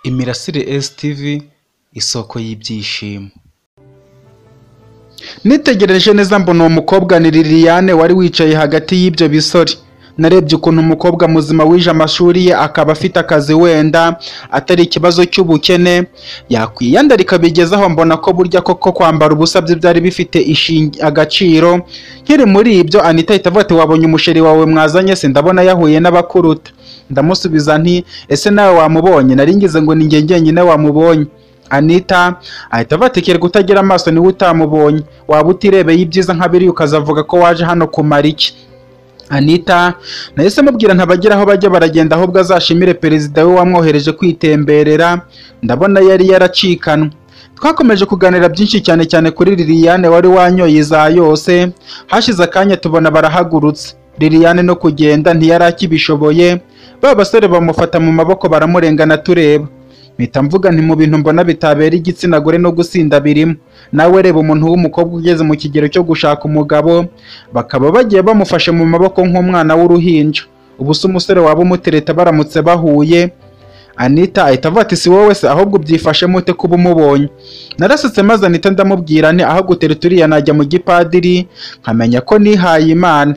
Imirasire STV isoko y'ibyishimo. Nitegereje neza mbona uwo mukobwa ni Liliane wari wicaye hagati y'ibyo bisore. Narebye ukuntu umukobwa muzima wije amashuri ye akaba afite akazi wenda atari ikibazo cy'ubukene, yakwiyandarika bigezaho mbona ko burya koko kwambara ubusa bye byari bifite ishingi agaciro, nkiri muri ibyo Anita ahita avuga ati wabonye umusheri wawe mwazanye se ndabona yahuye n'abakuruta. Ndamusubiza nti ese nawe wamubonye? Nari ngize ngo ni njye njyenyine wamubonye. Anita ahita avuga ati kerega utagira amaso niwe utamubonye, waba utirebeye ibyiza nka biriya ukazavuga ko waje hano kumara iki? Anita nahise mubwira ntabagira aho bajya baragenda ahubwo azashimire perezida we wamwohereje kwitemberera, ndabona yari yaracikanwe. Twakomeje kuganira byinshi cyane cyane kuri Liliane wari wanyoye iza yose, hashize akanya tubona barahagurutse. Liliane no kugenda ntiyari akibishoboye, ba basore bamufata mu maboko baramurengana tureba. Mpita mvuga nti mu bintu mbona bitabera igitsina gore no gusinda birimo. Nawe reba umuntu w'umukobwa ugeze mu kigero cyo gushaka umugabo, bakaba bagiye bamufashe mu maboko nk'umwana w'uruhinja. Ubu se umusore waba umutereta baramutse bahuye, Anita ahita avuga ati si wowe se ahubwo ubyifashe mute kuba umubonye. Narasetse maze Anita ndamubwira nti aho gutereta uriya najya mu gipadiri, nkamenya ko nihaye Imana.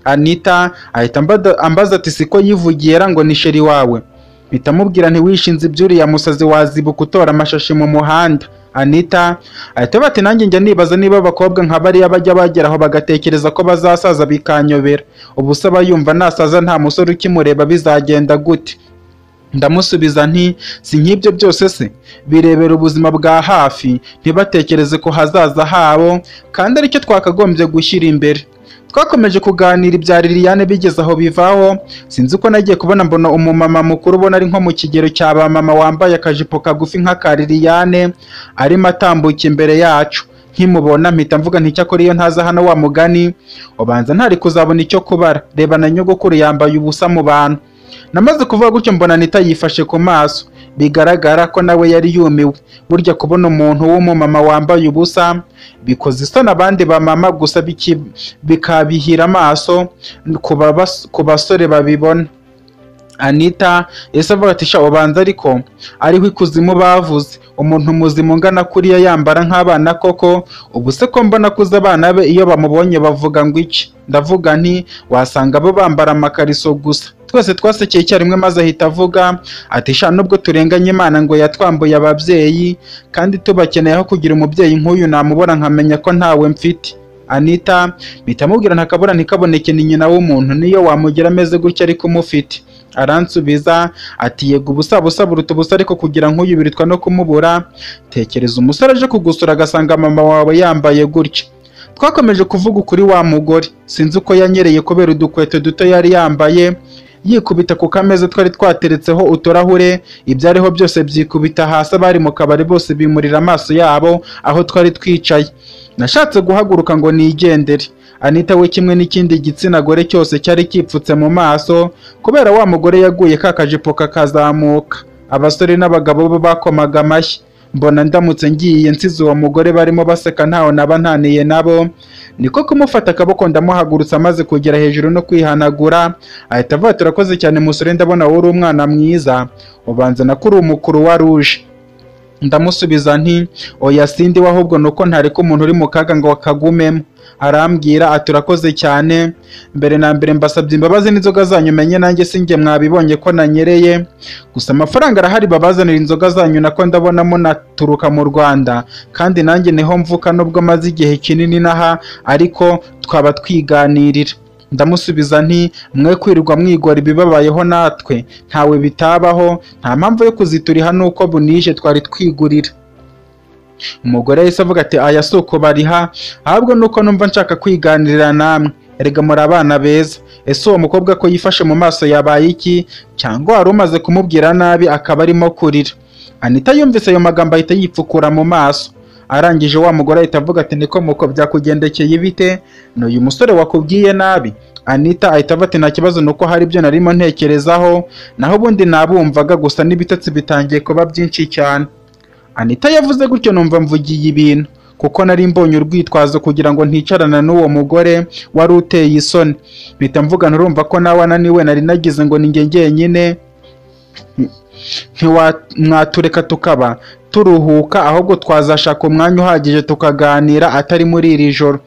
Anita ahita ambada- ambaza ati siko yivugiye ra ngo ni sheri wawe. Mpita mubwira nti wishinze iby'uriya musazi wazibuka utora amashashi mu muhanda. Anita ahita avuga ati nanjye njya nibaza niba abakobwa nka bariya bajya bageraho bagatekereza ko bazasaza bikanyobera. Ubu se aba yumva nasaza nta musore ukimureba bizagenda gute? Ndamusubiza nti si nk'ibyo byose se birebera ubuzima bwa hafi ntibatekereze ku hazaza habo kandi aricyo twakagombye gushyira imbere. Twakomeje kuganira ibya Liliane bigeze aho bivaho, sinzi uko nagiye kubona mbona umumama mukuru ubona ari nko mu kigero cya ba mama wambaye akajipo kagufi nk'aka Liliane arimo atambuka imbere yacu. Nkimubona mpita mvuga nti icyakora iyo ntaza hano wa mugani ubanza ntari kuzabona icyo kubara, reba na nyogokuru yambaye ubusa mu bantu. Namaze kuvuga gutyo mbona Anita yifashe ku maso, bigaragara ko nawe yari yumiwe. Burya kubona umuntu w'umumama wambaye ubusa bikoze isoni abandi bamama gusa biki- bikabihira amaso ku babas- ku basore babibona. Anita yahise avuga ati sha ubanza ariko ariho ikuzimu bavuze umuntu muzima ungana kuriya yambara nk'abana koko ubu se ko mbona kuza abana be iyo bamubonye bavuga ngo iki ndavuga nti wasanga bo bambara amakariso gusa twese twasekeye icyarimwe maze ahita avuga ati sha nubwo turenganye imana ngo yatwambuye ababyeyi kandi tubakeneye aho kugira umubyeyi nk'uyu namubona nkamenya ko ntawe mfite Anita mpita mubwira ntakabura ntikaboneke ni nyina w'umuntu niyo wamugira ameze gutya ariko umufite aransubiza ati yego ubusa busa buruta ubusa ariko kugira nk'uyu birutwa no kumubura tekereza umusore aje kugusura agasanga mama wawe yambaye gutya twakomeje kuvuga ukuri wa mugore sinzi uko yanyereye kubera udukweto duto yari yambaye yikubita ku kameza twari twateretseho uturahure ibyariho byose byikubita hasi abari mu kabari bose bimurira amaso yabo aho twari twicaye nashatse guhaguruka ngo nigendere Anita we kimwe n'ikindi gitsina gore cyose cyari kipfutse mu maso kubera wa mugore yaguye ka kajipo kakazamuka abasore n'abagabo bo bakomaga amashyi mbona ndamutse ngiye nsize uwo mugore barimo baseka ntaho naba ntaniye nabo niko kumufata akaboko ndamuhagurutsa amaze kugera hejuru no kwihanagura ahita avuga ati urakoze cyane musore ndabona wowe uri umwana mwiza ubanza na ko uri umukuru wa ruje ndamusubiza nti oya sindi we ahubwo ni uko ntareka umuntu uri mu kaga ngo akagumemo arambwira ati urakoze cyane mbere na mbere mbasabye imbabazi n'inzoga zanyu menye nanjye sinjye mwabibonye ko nanyereye gusa amafaranga arahari babazanira inzoga zanyu nako ndabona munaturuka mu Rwanda kandi nanjye niho mvuka nubwo maze igihe kinini naha ariko twaba twiganirira ndamusubiza nti mwe kwirirwa mwigora ibibabayeho natwe ntawe bitabaho nta mpamvu yo kuzituriha nuko bunije twari twigurira umugore yahise avuga ati aya si uko bariha ahubwo nuko numva nshaka kwiganirira namwe erega muri abana beza ese uwo mukobwa ko yifashe mu maso yabaye iki cyangwa wari umaze kumubwira nabi akaba arimo kurira anita yumvise ayo magambo ahita yipfukura mu maso arangije wa mugore ahita avuga ati niko muko byakugendekeye bite ni uyu musore wakubwiye nabi Anita ahita avuga ati nta kibazo ni uko hari ibyo narimo ntekerezaho naho ubundi nabumvaga gusa n'ibitotsi bitangiye kuba byinshi cyane Anita yavuze gutyo numva mvugiye ibintu kuko nari mbonye urwitwazo kugira ngo nticarana n'uwo mugore wari uteye isoni mpita mvuga nturumva ko nawe ananiwe nari nagize ngo ni njye njyenyine ntiwamwatureka tukaba turuhuka ahubwo twazashaka umwanya uhagije tukaganira atari muri iri joro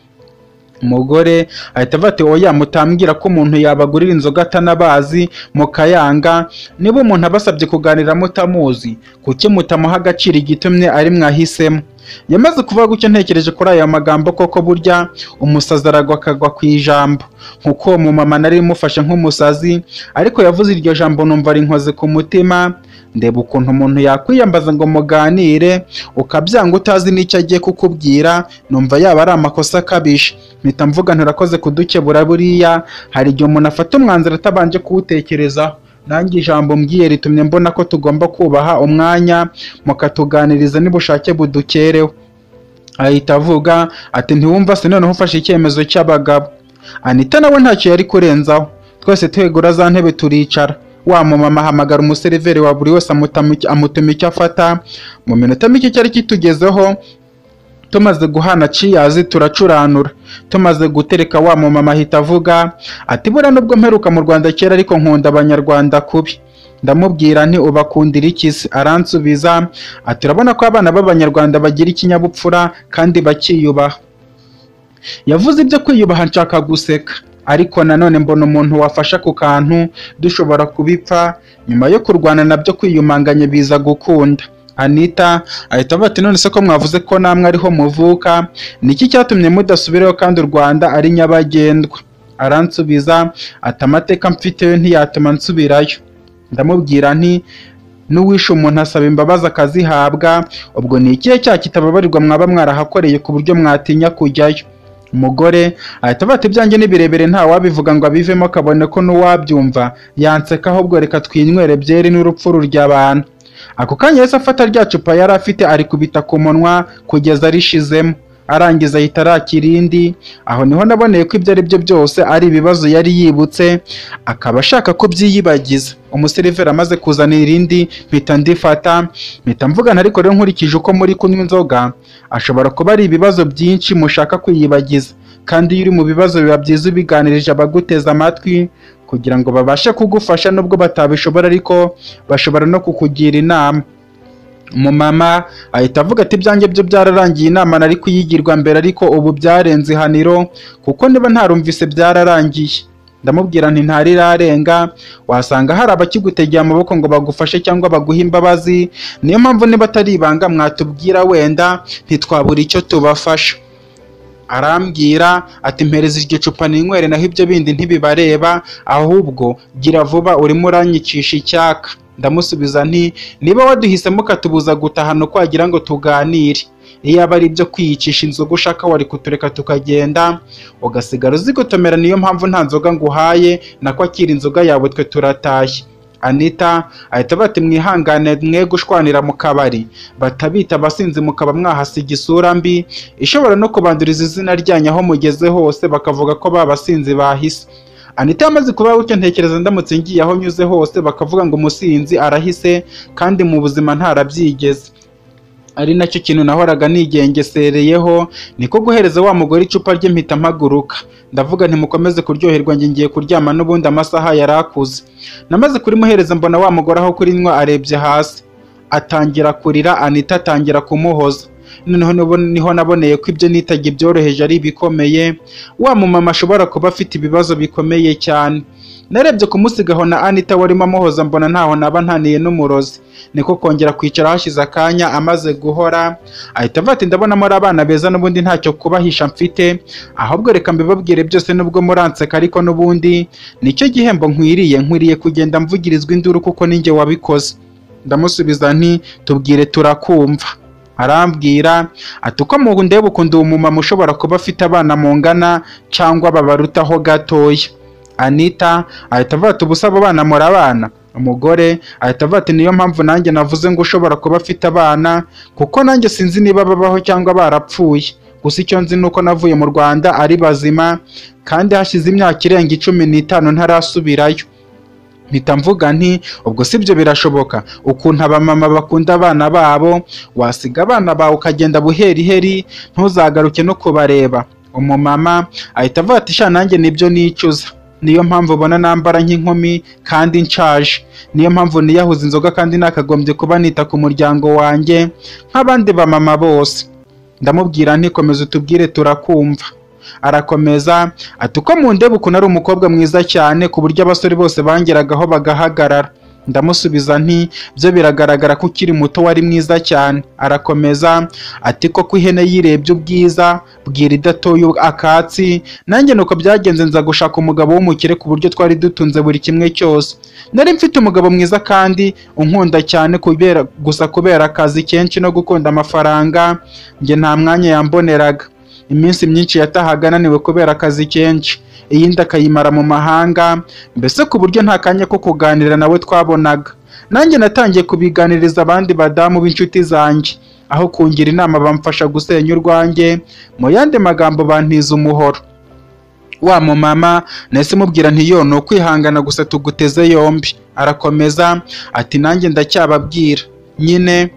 umugore ahita ava ati oya mutambwira ko umuntu yabagurira inzoga atanabazi mukayanga niba umuntu abasabye kuganira mutamuzi kuki mutamuha agaciro igitumye ari mwahisemo yamaze kuvuga gutyo ntekereje kuri aya magambo koko burya umusazi aragwa akagwa ku ijambo nk'uko uwo mumama nari imufashe nk'umusazi ariko yavuze iryo jambo numva rinkoze ku mutima ndeba ukuntu umuntu yakwiyambaza ngo muganire ukabyanga utazi n'icyo agiye kukubwira numva yaba ari amakosa akabije mpita mvuga nturakoze kudukebura buriya hari igihe umuntu afata umwanzuro atabanje kuwutekerezaho nanjye ijambo mbwiye ritumye mbona ko tugomba kubaha umwanya mukatuganiriza n'ubushake budukereho ahita avuga ati ntiwumva se noneho ufashe icyemezo cy'abagabo anita nawe ntacyo yari kurenzaho twese twegura za ntebe turicara wa mumama ahamagara umuseriveri wa buri wese amutuma icyo afata mu minota mike cyari kitugezeho tumaze guhana ciyazi turacuranura tumaze gutereka wa mumama ahita avuga ati buriya nubwo mperuka mu rwanda kera ariko nkunda abanyarwanda kubi ndamubwira nti ubakundira iki se aransubiza ati urabona ko abana b'abanyarwanda bagira ikinyabupfura kandi bakiyubaha yavuze ibyo kwiyubaha nshaka guseka ariko nanone mbona umuntu wafasha ku kantu dushobora kubipfa nyuma yo kurwana nabyo kwiyumanganya biza gukunda anita ahita avuga ati none se ko mwavuze ko namwe ariho muvuka niki cyatumye mudasubirayo kandi u rwanda ari nyabagendwa aransubiza ati amateka mfiteyo ntiyatuma nsubirayo ndamubwira nti n'uwishe umuntu asaba imbabazi akazihabwa ubwo ni ikihe cyaha kitababarirwa mwaba mwarahakoreye ku buryo mwatinya kujyayo umugore ahita avuga ati ibyanjye ni birebire nta wabivuga ngo abivemo akabone ko n'uwabyumva yanseka ahubwo reka twinywere byeri n'urupfu ruryabana ako kanya yahise afata rya cupa yari afite arikubita ku munwa kugeza arishizemo arangiza ahita arakira irindi aho niho naboneye ko ibyo ari byo byose ari ibibazo yari yibutse akaba ashaka ko byiyibagiza umuseriveri amaze kuzanira irindi mpita ndifata mpita mvugana ariko rero nkurikije uko muri kunywa inzoga ashobora kuba ari ibibazo byinshi mushaka kwiyibagiza kandi iyo uri mu bibazo biba byiza ubiganirije abaguteza amatwi kugira ngo babashe kugufasha nubwo batabishobora ariko bashobora no kukugira inama umumama ahita avuga ati ibyanjye byo byararangiye inama nari kuyigirwa mbere ariko ubu byarenze ihaniro kuko niba ntarumvise byararangiye ndamubwira nti ntarirarenga wasanga hari abakigutegeye amaboko ngo bagufashe cyangwa baguhe imbabazi niyo mpamvu niba atari ibanga mwatubwira wenda ntitwabura icyo tubafasha arambwira ati mpereza iryo cupa ninywere naho ibyo bindi ntibibareba ahubwo gira vuba urimo uranyikisha icyaka ndamusubiza nti niba waduhisemo ukatubuza gutahana uko wagira ngo tuganire iyo aba ari ibyo kwiyicisha inzoga ushaka wari kutureka tukagenda ugasigara uzigotomera niyo mpamvu nta nzoga nguhaye nako akira inzoga yawe twe turatashye anita ahita bati mwihangane mwe gushwanira mu kabari batabita abasinzi mukaba mwahasiga isura mbi ishobora no kubanduriza izina ryanyu aho mugeze hose bakavuga ko ba basinzi bahise anita yamaze kuba gutyo ntekereza ndamutse ngiye aho nyuze hose bakavuga ngo umusinzi arahise kandi mu buzima ntarabyigeze ari nacyo kintu nahoraga nigengesereyeho niko guhereza wa mugore icupa rye mpita mpaguruka ndavuga ntimukomeze kuryoherwa njye ngiye kuryama n'ubundi amasaha yari akuze namaze kurimuhereza mbona wa mugore aho kurinywa arebye hasi atangira kurira anita atangira kumuhoza noneho niho naboneye ko ibyo nitaga ibyoroheje ari ibikomeye wa mumama ashobora kuba afite ibibazo bikomeye cyane narebye kumusigaho na anita warimo amuhoza mbona ntaho naba ntaniye n'umurozi niko kongera kwicara hashize akanya amaze guhora ahita avuga ati ndabona muri abana beza n'ubundi ntacyo kubahisha mfite ahubwo reka mbibabwire byose nubwo muranseka ariko n'ubundi nicyo gihembo nkwiriye nkwiriye kugenda mvugirizwa induru kuko ninjye wabikoze ndamusubiza nti tubwire turakumva arambwira ati uko ndeba ukunda uwo mumama ushobora kuba afite abana mungana cyangwa babarutaho gatoya anita ahita avuga ati ubusa abo bana murabana umugore ahita avuga ati niyo mpamvu nanjye navuze ngo ushobora kuba afite abana kuko nanjye sinzi niba babaho cyangwa barapfuye gusa icyo nzi ni uko navuye mu rwanda ari bazima kandi hashize imyaka irenga icumi n'itanu ntarasubirayo mpita mvuga nti ubwo si byo birashoboka ukuntu abamama bakunda abana babo wasiga abana bawe ukagenda buheriheri ntuzagaruke no kubareba umumama ahita avuga ati sha nanjye nibyo nicuza niyo mpamvu ubona nambara nk'inkumi kandi nshaje niyo mpamvu niyahuza inzoga kandi nakagombye kuba nita ku muryango wanjye nk'abandi bamama bose ndamubwira nti komeza utubwire turakumva arakomeza ati uko mundeba ukuntu ari umukobwa mwiza cyane ku buryo abasore bose bangeragaho bagahagarara ndamusubiza nti byo biragaragara ko ukiri muto wari mwiza cyane arakomeza ati koko ihene yirebye ubwiza bwira idatoye akatsi nanjye nuko byagenze nza gushaka umugabo w'umukire ku buryo twari dutunze buri kimwe cyose nari mfite umugabo mwiza kandi unkunda cyane kubera gusa kubera akazi kenshi no gukunda amafaranga njye nta mwanya yamboneraga iminsi myinshi yatahaga ananiwe kubera akazi kenshi iyindi akayimara mu mahanga mbese ku buryo nta kanya ko kuganira nawe twabonaga nanjye natangiye kubiganiriza abandi badamu b'inshuti zanjye aho kungira inama bamfasha gusenya urwanjye mu yandi magambo bantiza umuhoro wa mumama nahise mubwira nti yo ni ukwihangana gusa tuguteze yombi arakomeza ati nanjye ndacyababwira nyine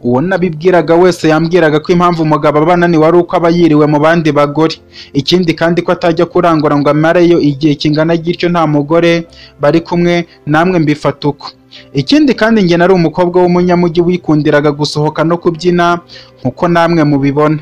uwo nabibwiraga wese yambwiraga ko impamvu umugabo abana ni wari uko aba yiriwe mu bandi bagore ikindi kandi ko atajya kurangura ngo amareyo igihe kingana gityo nta mugore bari kumwe namwe mbifata uko ikindi kandi njye nari umukobwa w'umunyamujyi wikundiraga gusohoka no kubyina nk'uko namwe mubibona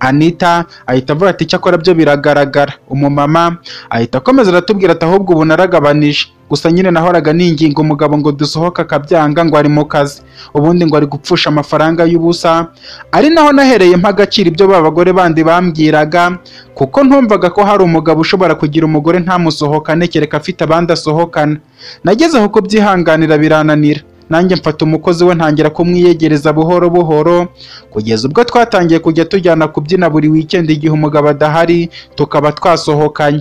Anita ahita avuga ati icyakora byo biragaragara umumama ahita akomeza aratubwira ati ahubwo ubu naragabanije gusa nyine nahoraga ninginga umugabo ngo dusohoke akabyanga ngo ari mu kazi ubundi ngo ari gupfusha amafaranga y'ubusa ari naho nahereye mpa agaciro ibyo ba bagore bandi bambwiraga kuko ntumvaga ko hari umugabo ushobora kugira umugore ntamusohokane kereka afite abandi asohokana nageze aho kubyihanganira birananira nanjye mfata umukozi we ntangira kumwiyegereza buhoro buhoro kugeza ubwo twatangiye kujya tujyana kubyina buri wikendi igihe umugabo adahari tukaba twasohokanye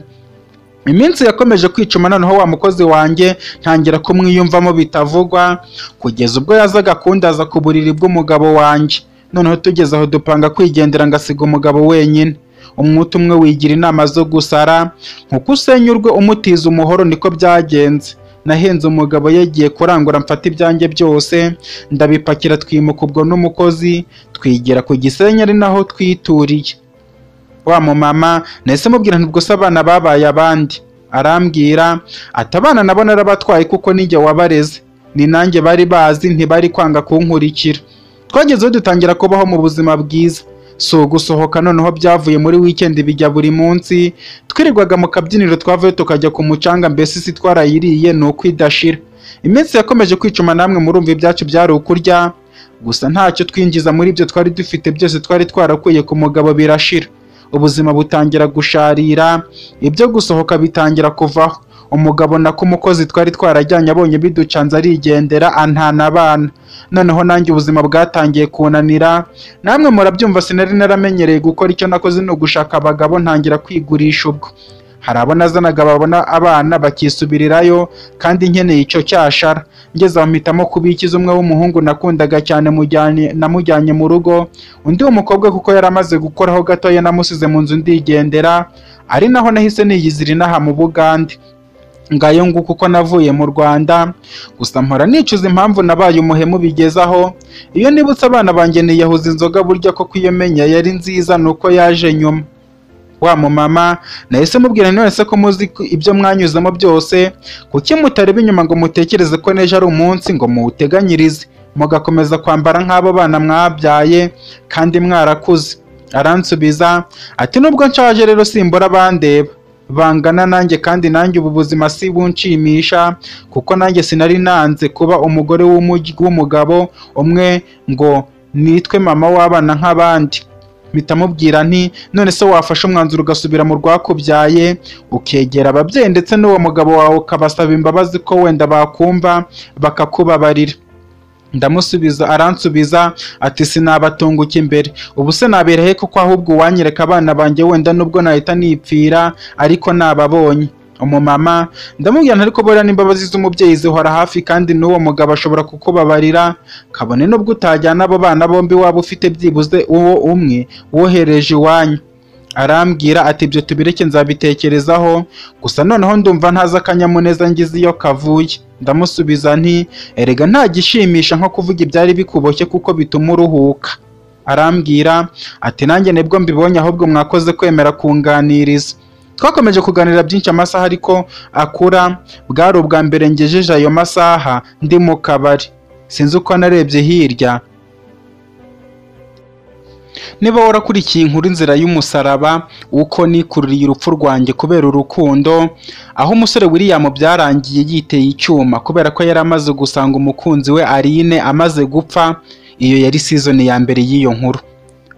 iminsi yakomeje kwicuma noneho wa mukozi wanjye ntangira kumwiyumvamo bitavugwa kugeza ubwo yazaga kundaza ku buriri bw'umugabo wanjye noneho tugeze aho dupanga kwigendera ngasiga umugabo wenyine umwuta umwe wigira inama zo gusara nkuko usenya urwe umutiza umuhoro niko byagenze nahenze umugabo yagiye kurangura mfata ibyanjye byose ndabipakira twimuka ubwo n'umukozi twigira ku gisenyi ari naho twituriye wa mumama nahise mubwira nti ubwo se abana babaye abandi arambwira ati abana nabo narabatwaye kuko nijye wabareze ni nanjye bari bazi ntibari kwanga kunkurikira twagezeho dutangira kubaho mu buzima bwiza si ugusohoka noneho byavuye muri wikendi bijya buri munsi twirirwaga mu kabyiniro twavuye tukajya ku mucanga mbese isi twarayiriye ni uko idashira iminsi yakomeje kwicuma namwe murumva ibyacu byari ukurya gusa ntacyo twinjiza muri ibyo twari dufite byose twari twarakuye ku mugabo birashira ubuzima butangira gusharira ibyo gusohoka bitangira kuvaho umugabo nako umukozi twari twarajyanye abonye biducanze arigendera antana abana noneho nanjye ubuzima bwatangiye kunanira namwe murabyumva sinari naramenyereye gukora icyo nakoze ni ugushaka abagabo ntangira kwigurisha ubwo hari abo nazanaga babona abana bakisubirirayo kandi nkeneye icyo cyashara ngeze aho mpitamo kubikiza umwe w'umuhungu nakundaga cyane mujyanye namujyanye mu rugo undi w'umukobwa kuko yari amaze gukoraho gatoya namusize mu nzu ndigendera ari naho nahise niyizira inaha mu bugande ngayo nguko uko navuye mu rwanda gusa mpora nicuza impamvu nabaye umuhemu bigezaho iyo nibutse abana banjye niyahuza inzoga burya koko iyo menya yari nziza ni uko yaje nyuma wa mumama nahise mubwira none ko muzi ko ibyo mwanyuzemo byose kuki mutareba inyuma ngo mutekereze ko n'ejo ari umunsi ngo muwuteganyirize mugakomeza kwambara nk'abo bana mwabyaye kandi mwarakuze aransubiza ati nubwo nshaje rero simbura abandeba bangana nanjye kandi nanjye ubu buzima si bunshimisha kuko nanjye sinari nanze kuba umugore w'umugabo umwe ngo nitwe mama w'abana nk'abandi mpita mubwira nti none se wafashe umwanzuro ugasubira mu rwakubyaye ukegera ababyeyi ndetse n'uwo mugabo wawe ukabasaba imbabazi ko wenda bakumva bakakubabarira ndamusubiza aransubiza ati sinabatunguka imbere ubu se nabera he kuko ahubwo uwanyereka abana banjye wenda nubwo nahita nipfira ariko nababonye umumama ndamubwira ariko buriya n'imbabazi z'umubyeyi zihora hafi kandi n'uwo mugabo ashobora kukubabarira kabone nubwo utajyana abo bana bombi waba ufite byibuze uwo umwe wohereje iwanyu arambwira ati ibyo tubireke nzabitekerezaho gusa noneho ndumva ntazi akanyamuneza ngize iyo kavuye ndamusubiza nti erega nta gishimisha nko kuvuga ibyari bikuboshye kuko bituma uruhuka arambwira ati nanjye nibwo mbibonye ahubwo mwakoze kwemera kunganiriza twakomeje kuganira byinshi amasaha ariko akura bwari ubwa mbere ngejeje ayo masaha ndi mu kabari sinzi uko narebye hirya niba warakurikiye inkuru inzira y'umusaraba uko nikururiye urupfu rwanjye kubera urukundo aho umusore william byarangiye yiteye icyuma kubera ko yari amaze gusanga umukunzi we arine amaze gupfa iyo yari season ya mbere y'iyo nkuru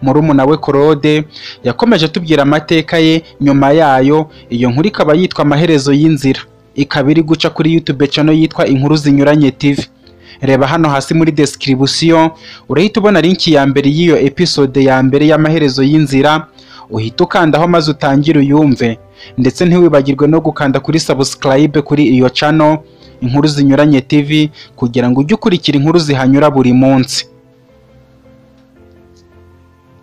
murumuna we korode yakomeje atubwira amateka ye nyuma yayo iyo nkuru ikaba yitwa amaherezo y'inzira ikaba iri guca kuri youtube channel yitwa inkuru zinyuranye tv reba hano hasi muri description urahita ubona linki ya mbere y'iyo episode ya mbere y'amaherezo y'inzira uhita ukandaho maze utangire uyumve ndetse ntiwibagirwe no gukanda kuri subscribe kuri iyo channel inkuru zinyuranye tv kugira ngo ujye ukurikira inkuru zihanyura buri munsi